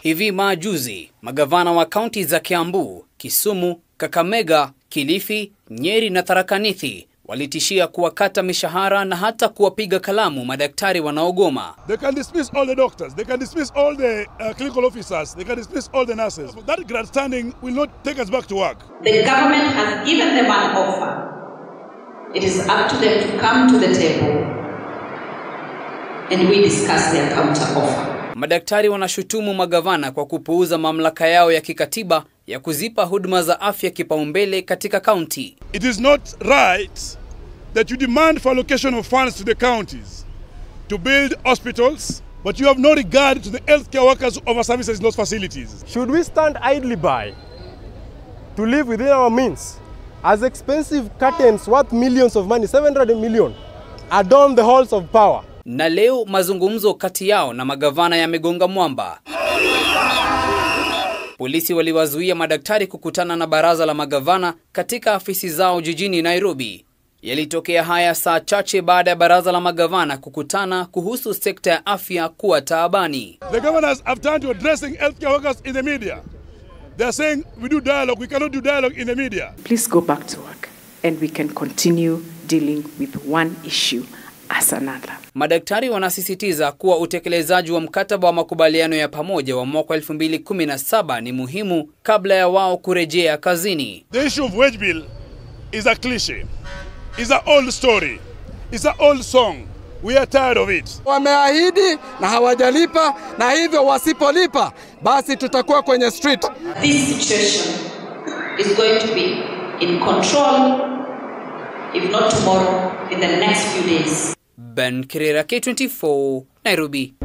Hivi majuzi magavana wa kaunti za Kiambu, Kisumu, Kakamega, Kilifi, Nyeri na Tharaka Nithi walitishia kuwakata mishahara na hata kuwapiga kalamu madaktari wanaogoma. They can dismiss all the doctors. They can dismiss all the uh, clinical officers. They can dismiss all the nurses. That grandstanding will not take us back to work. The government has given them an offer. It is up to them to come to the table and we discuss their counter offer. Madaktari wanashutumu magavana kwa kupuuza mamlaka yao ya kikatiba ya kuzipa huduma za afya kipaumbele katika kaunti. It is not right that you demand for allocation of funds to the counties to build hospitals, but you have no regard to the healthcare workers who offer services in those facilities. Should we stand idly by to live within our means as expensive curtains worth millions of money, 700 million, adorn the halls of power? Na leo mazungumzo kati yao na magavana yamegonga mwamba. Polisi waliwazuia madaktari kukutana na baraza la magavana katika afisi zao jijini Nairobi. Yalitokea haya saa chache baada ya baraza la magavana kukutana kuhusu sekta ya afya kuwa taabani. The governors have turned to addressing healthcare workers in the media. They are saying we do dialogue. We cannot do dialogue in the media. Please go back to work and we can continue dealing with one issue as another. Madaktari wanasisitiza kuwa utekelezaji wa mkataba wa makubaliano ya pamoja wa mwaka 2017 ni muhimu kabla ya wao kurejea kazini. The issue of wage bill is a cliche. It's an old story. It's an old song. We are tired of it. Wameahidi na hawajalipa, na hivyo wasipolipa, basi tutakuwa kwenye street. This situation is going to be in control, if not tomorrow, in the next few days. Ben Kirera, K24, Nairobi.